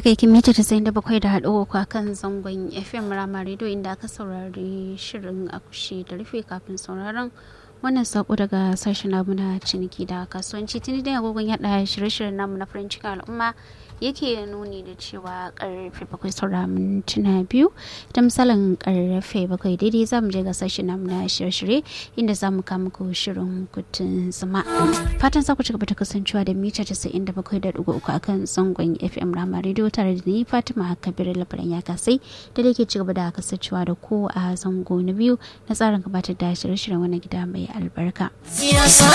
haka yake mita ta sayin da bakwai da haɗo a kan zangon fm rama radio inda aka saurari shirin akushe da rufe kafin sauraron wannan sako daga sashen namu na ciniki da kasuwanci tuni da agogon yada shirye-shiryen namu na farin cikin al'umma yake nuni da cewa karfe bakwai saura mintuna biyu da misalin karfe bakwai daidai za mu je ga sashen namu na shirye-shirye inda za mu kama ku shirin kutun zama fatan za ku ci gaba da kasancewa da mita casa'in da bakwai da dugu uku akan zangon fm rama radio tare da ni fatima kabiru labaran ya kasai da da ke ci gaba da kasancewa da ko a zango na biyu na tsarin gabatar da shirye-shiryen wani gida mai albarka. Siyasa